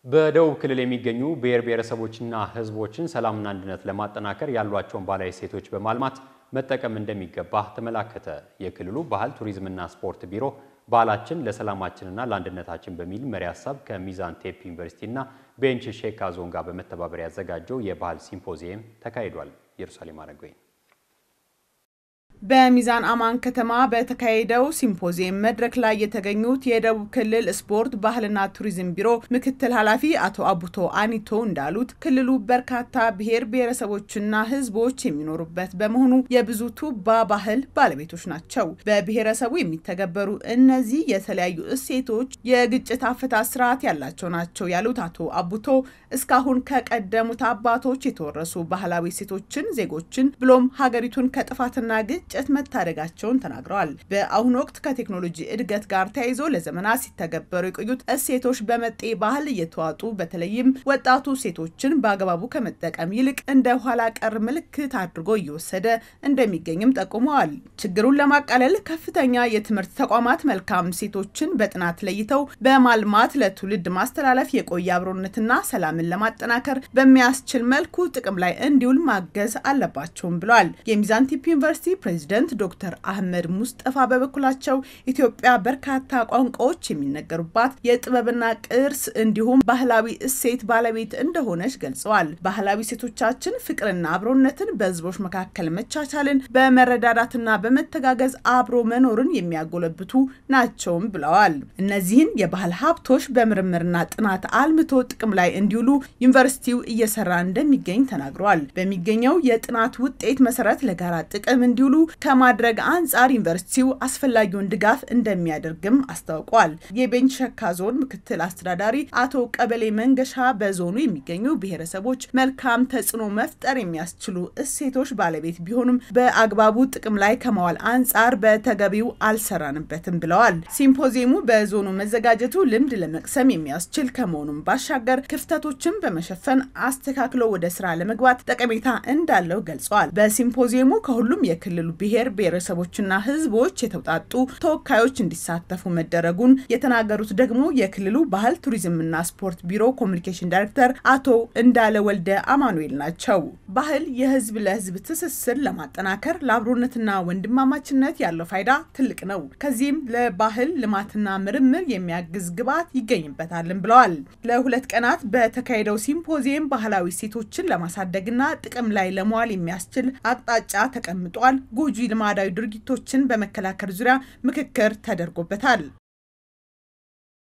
በደቡብ ክልል የሚገኙ ብሔር ብሔረሰቦችና ሕዝቦችን ሰላምና አንድነት ለማጠናከር ያሏቸውን ባህላዊ እሴቶች በማልማት መጠቀም እንደሚገባ ተመላከተ። የክልሉ ባህል ቱሪዝምና ስፖርት ቢሮ ባህላችን ለሰላማችንና ለአንድነታችን በሚል መሪ ሀሳብ ከሚዛን ቴፕ ዩኒቨርሲቲና ቤንች ሼካ ዞን ጋር በመተባበር ያዘጋጀው የባህል ሲምፖዚየም ተካሂዷል። ኢየሩሳሌም አረገኝ በሚዛን አማን ከተማ በተካሄደው ሲምፖዚየም መድረክ ላይ የተገኙት የደቡብ ክልል ስፖርት ባህልና ቱሪዝም ቢሮ ምክትል ኃላፊ አቶ አቡቶ አኒቶ እንዳሉት ክልሉ በርካታ ብሔር ብሔረሰቦችና ሕዝቦች የሚኖሩበት በመሆኑ የብዙ ቱባ ባህል ባለቤቶች ናቸው። በብሔረሰቡ የሚተገበሩ እነዚህ የተለያዩ እሴቶች የግጭት አፈታት ስርዓት ያላቸው ናቸው ያሉት አቶ አቡቶ እስካሁን ከቀደሙት አባቶች የተወረሱ ባህላዊ እሴቶችን ዜጎችን ብሎም ሀገሪቱን ከጥፋትና ግጭት ግጭት መታደጋቸውን ተናግረዋል። በአሁኑ ወቅት ከቴክኖሎጂ እድገት ጋር ተያይዞ ለዘመናት ሲተገበሩ የቆዩት እሴቶች በመጤ ባህል እየተዋጡ በተለይም ወጣቱ ሴቶችን በአግባቡ ከመጠቀም ይልቅ እንደ ኋላ ቀር ምልክት አድርጎ እየወሰደ እንደሚገኝም ጠቁመዋል። ችግሩን ለማቃለል ከፍተኛ የትምህርት ተቋማት መልካም እሴቶችን በጥናት ለይተው በማልማት ለትውልድ ማስተላለፍ የቆየ አብሮነትና ሰላምን ለማጠናከር በሚያስችል መልኩ ጥቅም ላይ እንዲውል ማገዝ አለባቸውም ብለዋል። የሚዛን ቲፕ ዩኒቨርሲቲ ፕሬዚደንት ዶክተር አህመድ ሙስጠፋ በበኩላቸው ኢትዮጵያ በርካታ ቋንቋዎች የሚነገሩባት የጥበብና ቅርስ እንዲሁም ባህላዊ እሴት ባለቤት እንደሆነች ገልጸዋል። ባህላዊ እሴቶቻችን ፍቅርና አብሮነትን፣ በህዝቦች መካከል መቻቻልን፣ በመረዳዳትና በመተጋገዝ አብሮ መኖርን የሚያጎለብቱ ናቸውም ብለዋል። እነዚህን የባህል ሀብቶች በምርምርና ጥናት አልምቶ ጥቅም ላይ እንዲውሉ ዩኒቨርሲቲው እየሰራ እንደሚገኝ ተናግረዋል። በሚገኘው የጥናት ውጤት መሰረት ለጋራ ጥቅም እንዲውሉ ከማድረግ አንጻር ዩኒቨርሲቲው አስፈላጊውን ድጋፍ እንደሚያደርግም አስታውቋል። የቤንች ሸካ ዞን ምክትል አስተዳዳሪ አቶ ቀበሌ መንገሻ በዞኑ የሚገኙ ብሔረሰቦች መልካም ተጽዕኖ መፍጠር የሚያስችሉ እሴቶች ባለቤት ቢሆኑም በአግባቡ ጥቅም ላይ ከመዋል አንጻር በተገቢው አልሰራንበትም ብለዋል። ሲምፖዚየሙ በዞኑ መዘጋጀቱ ልምድ ለመቅሰም የሚያስችል ከመሆኑም ባሻገር ክፍተቶችን በመሸፈን አስተካክሎ ወደ ስራ ለመግባት ጠቀሜታ እንዳለው ገልጸዋል። በሲምፖዚየሙ ከሁሉም የክልሉ ብሔር ብሔረሰቦችና ሕዝቦች የተውጣጡ ተወካዮች እንዲሳተፉ መደረጉን የተናገሩት ደግሞ የክልሉ ባህል ቱሪዝምና ስፖርት ቢሮ ኮሚኒኬሽን ዳይሬክተር አቶ እንዳለ ወልደ አማኑኤል ናቸው። ባህል የህዝብ ለህዝብ ትስስር ለማጠናከር ለአብሮነትና ወንድማማችነት ያለው ፋይዳ ትልቅ ነው። ከዚህም ለባህል ልማትና ምርምር የሚያግዝ ግብዓት ይገኝበታልን ብለዋል። ለሁለት ቀናት በተካሄደው ሲምፖዚየም ባህላዊ እሴቶችን ለማሳደግና ጥቅም ላይ ለመዋል የሚያስችል አቅጣጫ ተቀምጧል። ጎጂ ልማዳዊ ድርጊቶችን በመከላከል ዙሪያ ምክክር ተደርጎበታል።